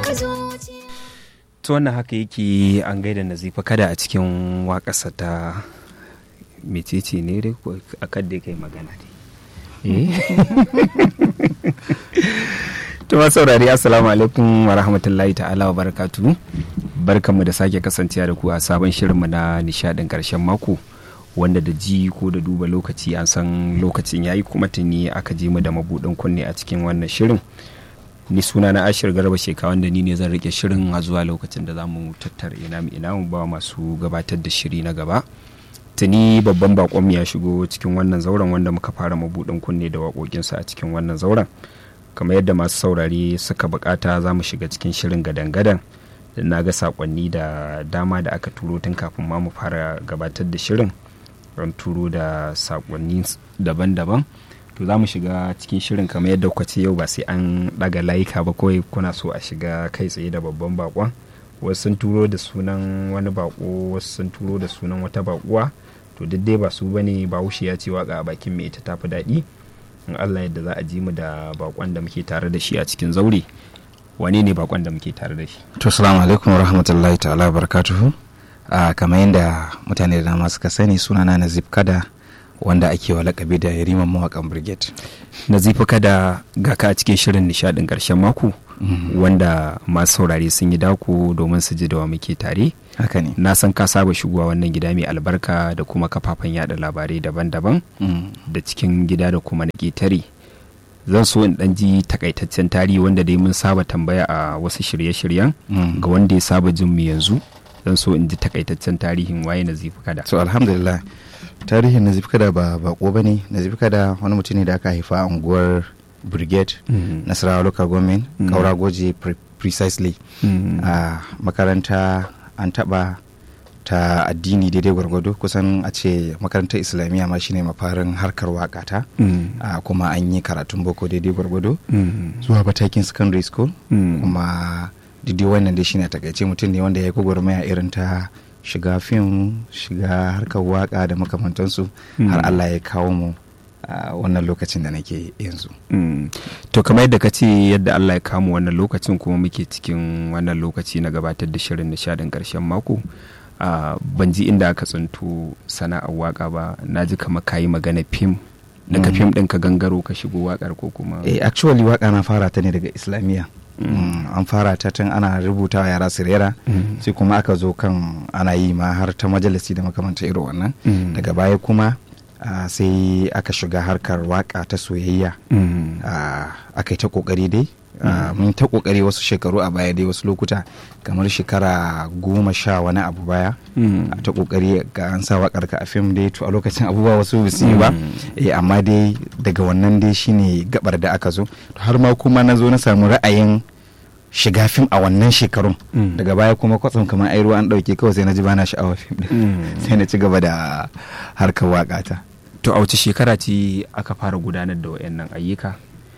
haka zuciya to wannan haka yake an gaida nazifa kada a cikin waƙarsa ta mecece ne dai ko a kan da kai magana ne to ma saurari assalamu alaikum wa rahmatullahi ta'ala wa barakatu barkanmu da sake kasancewa da ku a sabon shirinmu na nishadin karshen mako wanda da ji ko da duba lokaci an san lokacin yayi kuma tuni aka je mu da mabudin kunne a cikin wannan shirin ni suna na ashir garba sheka wanda ni ne zan rike shirin a zuwa lokacin da za mu tattara ina mu ina mu ba masu gabatar da shiri na gaba tuni babban bakon ya shigo cikin wannan zauren wanda muka fara mabudin kunne da waƙoƙinsa a cikin wannan zauren kamar yadda masu saurare suka bukata za mu shiga cikin shirin gadan-gadan da na ga sakonni da dama da aka turo tun kafin ma mu fara gabatar da shirin an turo da sakonni daban-daban to za mu shiga cikin shirin kamar yadda kuka ce yau ba sai an daga layuka ba kawai kuna so a shiga kai tsaye da babban bakon wasu sun turo da sunan wani bako wasu sun turo da sunan wata bakuwa to duk dai ba su bane ba wushi ya ce waka a bakin mai ita tafi daɗi in Allah yadda za a ji mu da bakon da muke tare da shi a cikin zaure wane ne bakon da muke tare da shi to salamu alaikum rahmatullahi ta'ala barakatuhu a kamar yadda mutane da dama suka sani sunana na kada wanda ake wa lakabi da yariman mawakan brigade nazifa kada ga ka a cikin shirin nishadin karshen mako wanda masu saurare sun yi dako domin su ji da wa muke tare haka ne na san ka saba shigowa wannan gida mai albarka da kuma kafafen yada labarai daban-daban da cikin gida da kuma na ƙetare zan so in ɗan ji takaitaccen tarihi wanda dai mun saba tambaya a wasu shirye-shiryen ga wanda ya saba jin mu yanzu zan so in ji takaitaccen tarihin waye nazifi kada so alhamdulillah tarihin nazif kada ba bako ba ne nazif kada wani mutum ne da aka haifa a unguwar brigade nasarawa local government kaura goje precisely a makaranta an taba ta addini daidai gwargwado kusan a ce makarantar islamiyya ma shine mafarin harkar waka ta kuma an yi karatun boko daidai gwargwado zuwa matakin secondary school kuma daidai wannan dai shine takaice mutum ne wanda ya yi gwagwarmaya irin ta shiga fim shiga harkar waka da makamantansu har allah ya kawo mu a wannan lokacin da nake yanzu to kamar yadda ka ce yadda allah ya kawo wannan lokacin kuma muke cikin wannan lokaci na gabatar da shirin nishadin karshen mako ban ji inda aka tsinto sana'ar waka ba na ji kamar kayi magana fim daga fim ɗin ka gangaro ka shigo wakar ko kuma eh actually waka na fara ta ne daga islamiyya an fara ta tun ana rubuta yara su rera sai kuma aka zo kan ana yi ma har ta majalisi da makamanta irin wannan daga baya kuma sai aka shiga harkar waka ta soyayya aka yi ta kokari dai mun ta kokari wasu shekaru a baya dai wasu lokuta kamar shekara goma sha wani abu baya ta kokari ga an sa wakar ka a fim dai to a lokacin abubuwa wasu su yi ba amma dai daga wannan dai shine gabar da aka zo har ma kuma na zo na samu ra'ayin shiga fim a wannan shekarun daga baya kuma kwatsam kamar ai ruwa an dauke kawai sai na ji bana sha'awar fim din sai na ci gaba da harkar waka ta to a wace shekara ce aka fara gudanar da wayannan ayyuka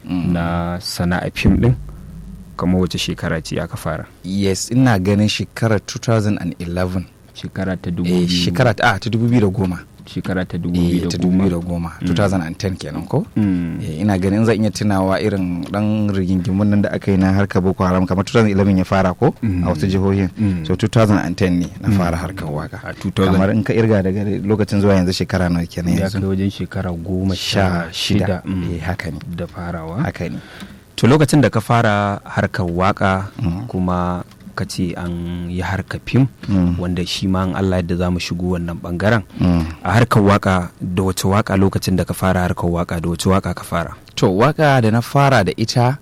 na sana'a fim din kamar wace shekara ce aka fara yes ina ganin shekarar 2011 shekara ta eh, shekara ta 2010 shekara ta eh, ta 2010 2010 kenan ko eh, ina ganin zan iya tunawa irin dan rigingimun nan da aka yi na harkar boko haram kamar 2011 ya fara ko a wasu jihohin so 2010 ne na fara harkar waka kamar in ka irga daga lokacin zuwa yanzu shekara nawa kenan ya yanzu kai wajen shekara goma sha shida eh, haka ne da farawa haka ne to lokacin da ka fara harkar waka kuma ka ce an yi harkar fim wanda shi ma an Allah yadda za mu shigo wannan bangaren a harkar waka da wace waka lokacin da ka fara harkar waka da wace waka ka fara to waka da na fara da ita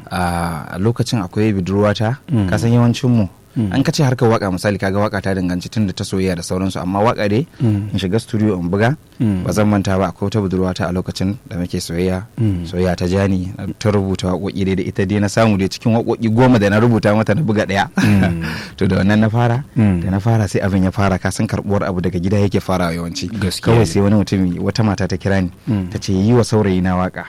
a lokacin akwai budurwata kasan yawancin mu an ka ce harkar waka misali kaga waka ta danganci tun da ta soyayya da sauransu amma waka dai in shiga studio in buga ba zan manta ba akwai wata budurwata a lokacin da muke soyayya soyayya ta jani ta rubuta waƙoƙi dai da ita dai na samu dai cikin waƙoƙi goma da na rubuta mata na buga ɗaya to da wannan na fara da na fara sai abin ya fara kasan karɓuwar abu daga gida yake fara yawanci kawai sai wani mutum wata mata ta kira ni ta ce yi wa saurayi na waka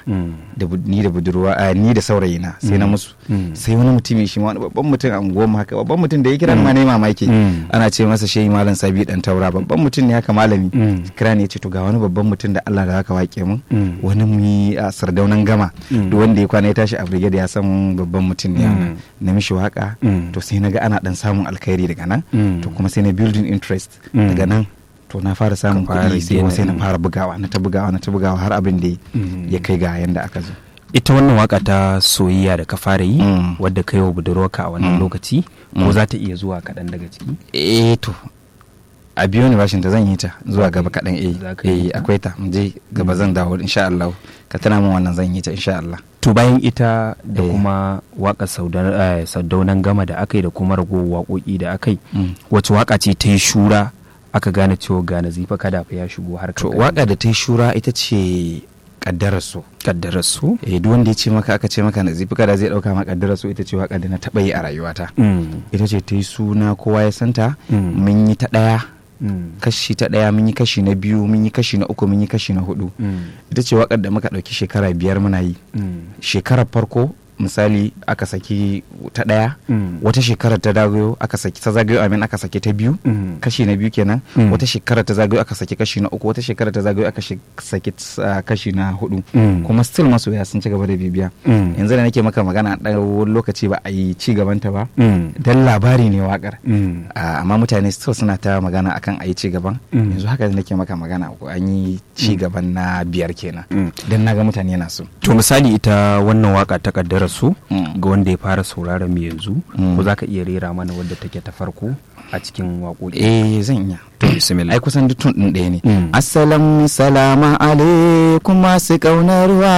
ni da budurwa ni da saurayi na sai na musu sai wani mutum shi ma wani babban mutum a unguwar haka babban mutum mutum da ya kira ni ma ne mamaki Mm. ana ce masa shehi malam sabi dan taura babban mutum ne haka malami Mm. kira ne ya ce to ga wani babban mutum da Allah da zaka wake mun Mm. wani mu yi a sardaunan gama Mm. duk wanda ya kwana ya tashi a brigade ya san babban mutum ne Mm. na mishi waka Mm. to sai na ga ana dan samun alkhairi daga nan Mm. to kuma sai na building interest Mm. daga nan to na fara samun Ka fara kuɗi sai gina- sai na mm. fara bugawa na ta bugawa na ta bugawa har abin da Mm. ya kai ga yanda aka zo ita wannan waka ta soyayya da ka fara yi Mm. wadda ka yi wa budurwarka a wannan Mm. lokaci ko Mm. za ta iya zuwa kaɗan daga ciki eh to a biyo ni bashin ta zan yi ta zuwa Za ka gaba yi- kaɗan eh za ka yi eh ta? akwai ta mu je gaba zan dawo insha Allah ka tana min wannan zan yi ta insha Allah to bayan ita da Eh. kuma waƙar Saudar- eh, saudaunan gama da aka yi da kuma ragowar waƙoƙi da aka yi Mm. wace waƙa ce ta yi shura aka gane cewa ga nazifa kada fa ya shigo har to waka da ta yi shura ita ce kaddarar so kaddarar su eh duk wanda ya ce maka aka ce maka nazifi kada zai dauka maka kaddarar so ita ce waka da na taba yi a rayuwata Mm. ita ce ta yi suna kowa ya santa Mm. mun yi ta daya Mm. kashi ta daya mun yi kashi na biyu mun yi kashi na uku mun yi kashi na hudu Mm. ita ce wakar da muka dauki shekara biyar muna yi Mm. shekarar farko misali aka saki ta daya Mm. wata shekarar ta zagayo aka saki ta zagayo amin aka saki ta biyu Mm. kashi na biyu kenan Mm. wata shekarar ta zagayo aka saki kashi na uku wata shekarar ta zagayo aka shi- saki uh, kashi na hudu Mm. kuma still masoya sun ci gaba da bibiya Mm. yanzu da nake maka magana a wani lokaci ba a yi ci gabanta ba Mm. dan labari ne wakar Mm. Ah, amma mutane still suna ta magana akan a yi ci gaban Mm. yanzu haka da nake maka magana ko an yi ci gaban na biyar kenan Mm. dan naga mutane na so to misali ita wannan waka ta kaddarar su Mm. ga wanda ya fara sauraron mu yanzu Mm. ko za ka iya rera mana wadda take ta farko a cikin waƙoƙi eh zan iya to bismillah ai kusan duk tun ɗin ɗaya ne Mm. assalamu salama alaikum masu ƙaunar